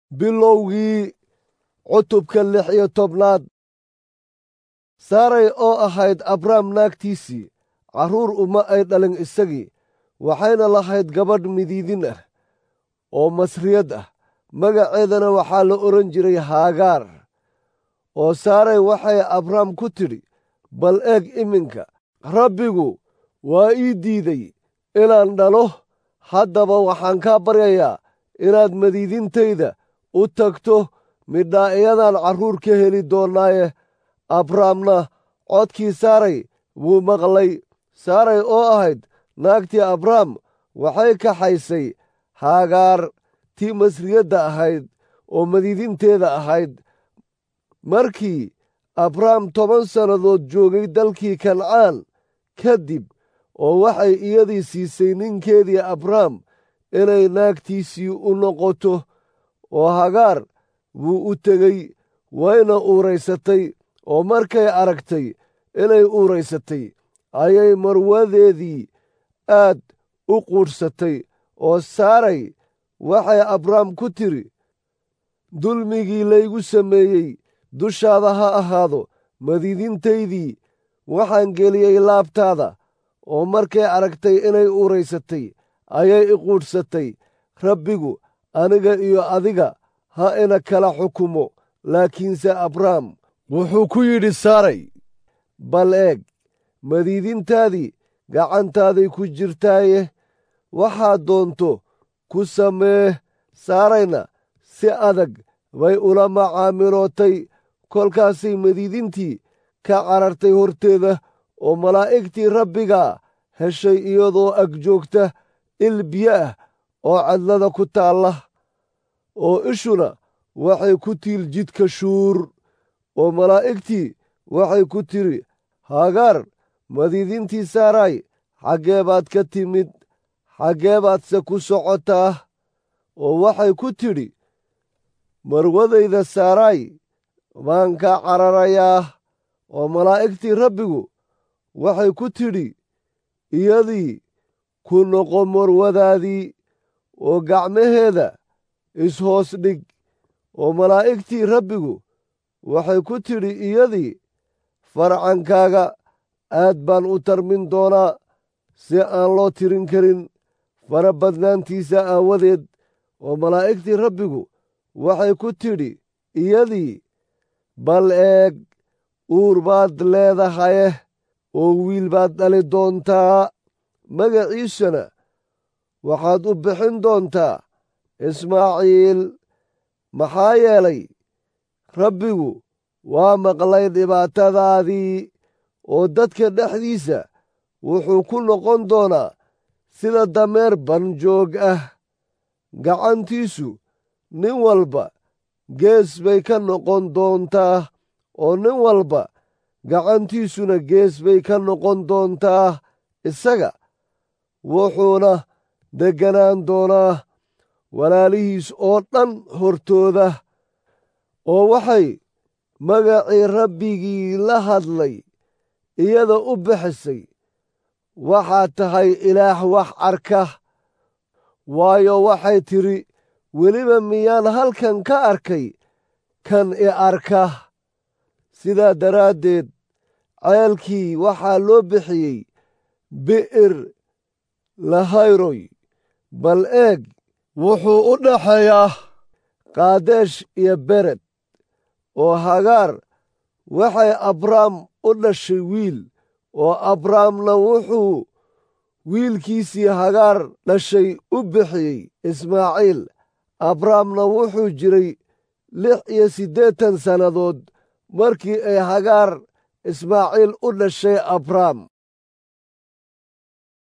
bilowgii cutubka lix iyo tobnaad saaray oo ahayd abrahm naagtiisii carruur uma ay dhalin isagii waxayna lahayd gabadh midiidin ah oo masriyad ah magaceedana waxaa la odhan jiray haagaar oo saaray waxay abrahm ku tidhi bal eeg iminka rabbigu waa ii diiday inaan dhalo haddaba waxaan kaa baryayaa inaad madiidintayda u tagto midhaa iyadaan carruur ka heli doonnaaye abrahamna codkii saaray wuu maqlay saaray oo ahayd naagtii abrahm waxay kaxaysay haagaar tii masriyadda ahayd oo madiidinteeda ahayd markii abrahm toban sannadood joogay dalkii kancaan kadib oo waxay iyadii siisay ninkeedii abrahm inay naagtiisii u noqoto oo hagaar wuu u tegey wayna uuraysatay oo markay aragtay inay uuraysatay ayay marwadeedii aad u quudhsatay oo saaray waxay abrahm ku tidhi dulmigii laygu sameeyey dushaada ha ahaado madiidintaydii waxaan geliyey laabtaada oo markay aragtay inay uuraysatay ayay i quudhsatay rabbigu aniga iyo adiga ha ina kala xukumo laakiinse abrahm wuxuu ku yidhi saaray bal eeg madiidintaadii gacantaaday ku jirtaaye waxaad doonto ku samee saarayna si adag bay ula macaamilootay kolkaasay madiidintii ka carartay horteeda oo malaa'igtii rabbigaa heshay iyadoo ag joogta il biyo ah oo cadlada ku taalla oo ishuna waxay ku tiil jidka shuur oo malaa'igtii waxay ku tidhi hagaar madiidintii saaraay xaggee baad ka timid xaggee baadse ku socotaa oo waxay ku tidhi marwadayda saaraay baan ka cararayaa oo malaa'igtii rabbigu waxay ku tidhi iyadii ku noqo marwadaadii oo gacmaheeda ishoos dhig oo malaa'igtii rabbigu waxay ku tidhi iyadii farcankaaga aad baan u tarmin doonaa si aan loo tirin karin fara badnaantiisa aawadeed oo malaa'igtii rabbigu waxay ku tidhi iyadii bal eeg uur baad leedahaye oo wiil baad dhali doontaa magaciisana waxaad u bixin doontaa ismaaciil maxaa yeelay rabbigu waa maqlay dhibaatadaadii oo dadka dhexdiisa wuxuu ku noqon doonaa sida dameer banjoog ah gacantiisu nin walba gees bay ka noqon doontaa oo nin walba gacantiisuna gees bay ka noqon doontaa isaga wuxuuna degganaan doonaa walaalihiis oo dhan hortooda oo waxay magacii rabbigii la hadlay iyada u bixisay waxaad tahay ilaah wax arka waayo waxay tidhi weliba miyaan halkan ka arkay kan i arka sidaa daraaddeed ceelkii waxaa loo bixiyey bi'ir lahayroy bal eeg wuxuu u dhaxeeyaa kaadesh iyo bered oo hagaar waxay abrahm u dhashay wiil oo abrahamna wuxuu wiilkiisii hagaar dhashay u bixiyey ismaaciil abrahamna wuxuu jiray lix iyo siddeetan sannadood markii ay hagaar ismaaciil u dhashay abrahm